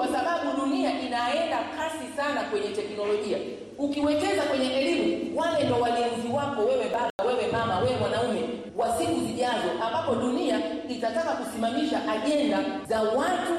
kwa sababu dunia inaenda kasi sana kwenye teknolojia. Ukiwekeza kwenye elimu, wale ndo walinzi wako wewe baba, wewe mama, wewe mwanaume wa siku zijazo, ambapo dunia itataka kusimamisha ajenda za watu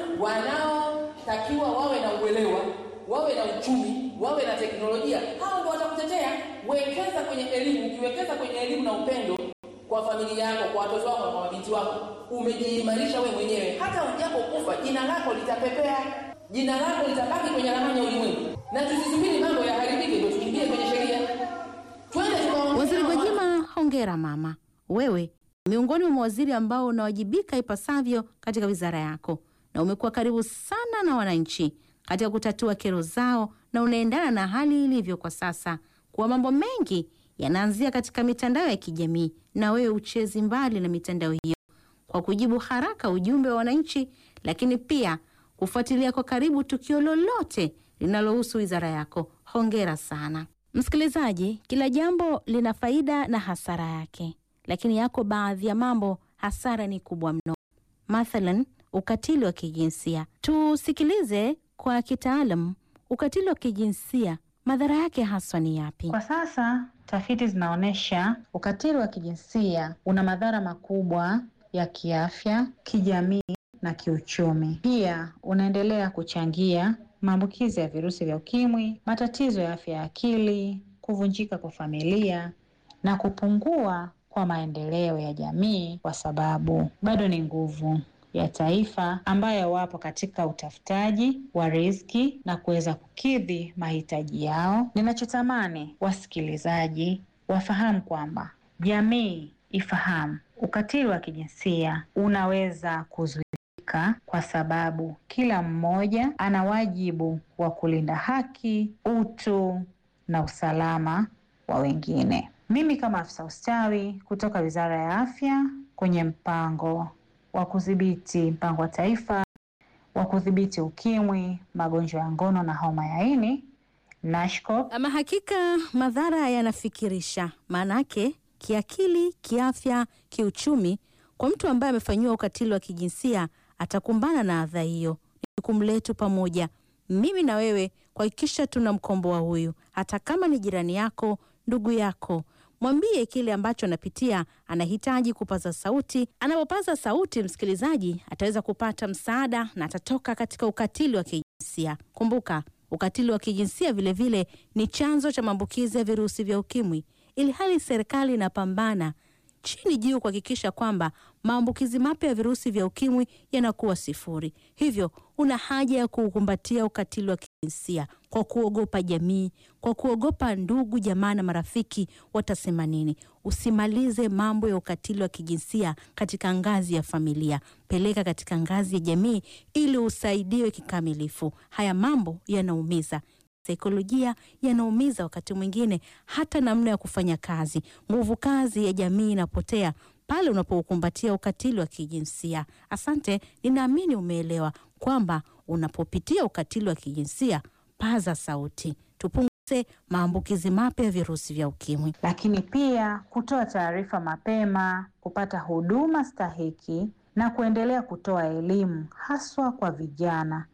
wanaotakiwa wawe na uelewa, wawe na uchumi, wawe na teknolojia. Hao ndo watakutetea. Wekeza kwenye elimu. Ukiwekeza kwenye elimu na upendo kwa familia yako, kwa watoto wako, kwa mabinti wako, umejiimarisha wewe mwenyewe. Hata ujapokufa, jina lako litapepea, jina lako litabaki kwenye ramani ya ulimwengu, na tusisubiri mambo yaharibike ndio tukimbie kwenye sheria. Twende tukaongee Waziri na watu. Gwajima, hongera mama. Wewe miongoni mwa mawaziri ambao unawajibika ipasavyo katika wizara yako, na umekuwa karibu sana na wananchi katika kutatua kero zao, na unaendana na hali ilivyo kwa sasa, kuwa mambo mengi yanaanzia katika mitandao ya kijamii, na wewe uchezi mbali na mitandao hiyo kwa kujibu haraka ujumbe wa wananchi, lakini pia kufuatilia kwa karibu tukio lolote linalohusu wizara yako. Hongera sana. Msikilizaji, kila jambo lina faida na hasara yake, lakini yako baadhi ya mambo hasara ni kubwa mno, mathalan ukatili wa kijinsia. Tusikilize kwa kitaalam, ukatili wa kijinsia madhara yake haswa ni yapi? Kwa sasa tafiti zinaonyesha ukatili wa kijinsia una madhara makubwa ya kiafya, kijamii na kiuchumi. Pia unaendelea kuchangia maambukizi ya virusi vya ukimwi, matatizo ya afya ya akili, kuvunjika kwa familia na kupungua kwa maendeleo ya jamii, kwa sababu bado ni nguvu ya taifa ambayo wapo katika utafutaji wa riziki na kuweza kukidhi mahitaji yao. Ninachotamani wasikilizaji wafahamu kwamba jamii ifahamu ukatili wa kijinsia unaweza kuzuilika kwa sababu kila mmoja ana wajibu wa kulinda haki, utu na usalama wa wengine. Mimi kama afisa ustawi kutoka Wizara ya Afya kwenye mpango wa kudhibiti mpango wa taifa wa kudhibiti ukimwi, magonjwa ya ngono na homa ya ini NASHCOP, Ama hakika madhara yanafikirisha, maanake kiakili, kiafya, kiuchumi. Kwa mtu ambaye amefanyiwa ukatili wa kijinsia atakumbana na adha hiyo. Ni jukumu letu pamoja, mimi na wewe, kuhakikisha tunamkomboa huyu, hata kama ni jirani yako, ndugu yako. Mwambie kile ambacho anapitia, anahitaji kupaza sauti. Anapopaza sauti, msikilizaji ataweza kupata msaada na atatoka katika ukatili wa kijinsia. Kumbuka, ukatili wa kijinsia vilevile vile ni chanzo cha maambukizi ya virusi vya ukimwi, ili hali serikali inapambana chini juu kuhakikisha kwamba maambukizi mapya ya virusi vya ukimwi yanakuwa sifuri. Hivyo una haja ya kuukumbatia ukatili wa kijinsia kwa kuogopa jamii, kwa kuogopa ndugu, jamaa na marafiki watasema nini. Usimalize mambo ya ukatili wa kijinsia katika ngazi ya familia, peleka katika ngazi ya jamii ili usaidiwe kikamilifu. Haya mambo yanaumiza saikolojia yanaumiza, wakati mwingine hata namna ya kufanya kazi. Nguvu kazi ya jamii inapotea pale unapoukumbatia ukatili wa kijinsia. Asante, ninaamini umeelewa kwamba unapopitia ukatili wa kijinsia, paza sauti, tupunguze maambukizi mapya ya virusi vya ukimwi. lakini pia kutoa taarifa mapema, kupata huduma stahiki na kuendelea kutoa elimu haswa kwa vijana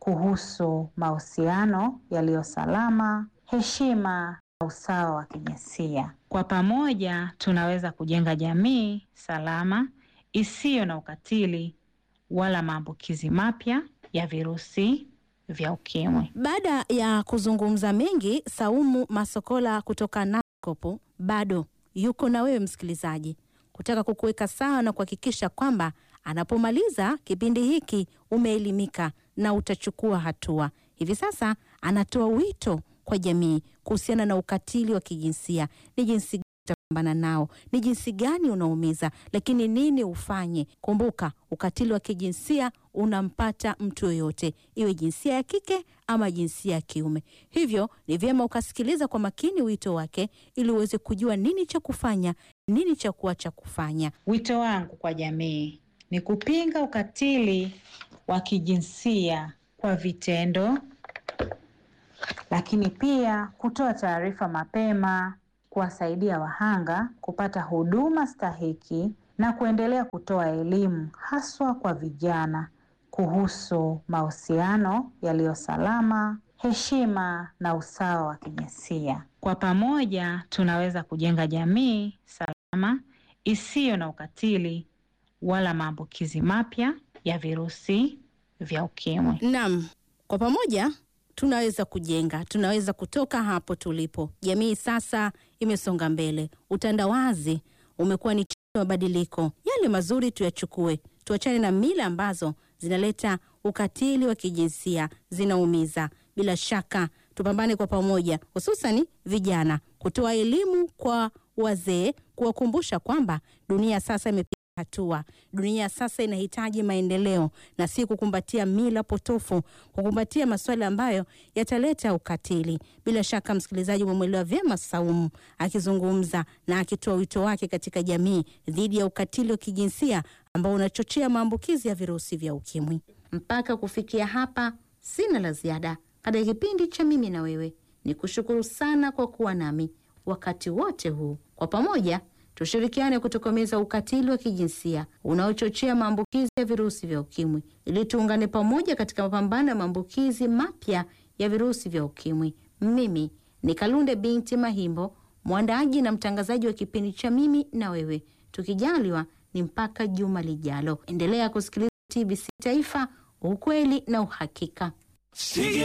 kuhusu mahusiano yaliyo salama, heshima na usawa wa kijinsia. Kwa pamoja tunaweza kujenga jamii salama isiyo na ukatili wala maambukizi mapya ya virusi vya ukimwi. Baada ya kuzungumza mengi, Saumu Masokola kutoka NASCOP bado yuko na wewe msikilizaji, kutaka kukuweka sawa na kuhakikisha kwamba anapomaliza kipindi hiki umeelimika na utachukua hatua. Hivi sasa anatoa wito kwa jamii kuhusiana na ukatili wa kijinsia, ni jinsi gani utapambana nao, ni jinsi gani unaumiza, lakini nini ufanye. Kumbuka, ukatili wa kijinsia unampata mtu yoyote, iwe jinsia ya kike ama jinsia ya kiume. Hivyo ni vyema ukasikiliza kwa makini wito wake, ili uweze kujua nini cha kufanya, nini cha kuacha kufanya. Wito wangu kwa jamii ni kupinga ukatili wa kijinsia kwa vitendo, lakini pia kutoa taarifa mapema, kuwasaidia wahanga kupata huduma stahiki na kuendelea kutoa elimu haswa kwa vijana kuhusu mahusiano yaliyo salama, heshima na usawa wa kijinsia. Kwa pamoja tunaweza kujenga jamii salama isiyo na ukatili wala maambukizi mapya ya virusi vya ukimwi. Naam, kwa pamoja tunaweza kujenga, tunaweza kutoka hapo tulipo. Jamii sasa imesonga mbele, utandawazi umekuwa ni mabadiliko. Yale mazuri tuyachukue, tuachane na mila ambazo zinaleta ukatili wa kijinsia, zinaumiza. Bila shaka tupambane kwa pamoja, hususani vijana, kutoa elimu kwa wazee, kuwakumbusha kwamba dunia sasa imepiga hatua. Dunia sasa inahitaji maendeleo na si kukumbatia mila potofu, kukumbatia masuala ambayo yataleta ukatili. Bila shaka, msikilizaji, umemwelewa vyema Saumu akizungumza na akitoa wito wake katika jamii dhidi ya ukatili wa kijinsia ambao unachochea maambukizi ya virusi vya ukimwi. Mpaka kufikia hapa, sina la ziada katika kipindi cha mimi na wewe. Ni kushukuru sana kwa kuwa nami wakati wote huu. Kwa pamoja tushirikiane kutokomeza ukatili wa kijinsia unaochochea maambukizi ya virusi vya ukimwi, ili tuungane pamoja katika mapambano ya maambukizi mapya ya virusi vya ukimwi. Mimi ni Kalunde binti Mahimbo, mwandaaji na mtangazaji wa kipindi cha mimi na wewe. Tukijaliwa ni mpaka juma lijalo. Endelea kusikiliza TBC Taifa, ukweli na uhakika.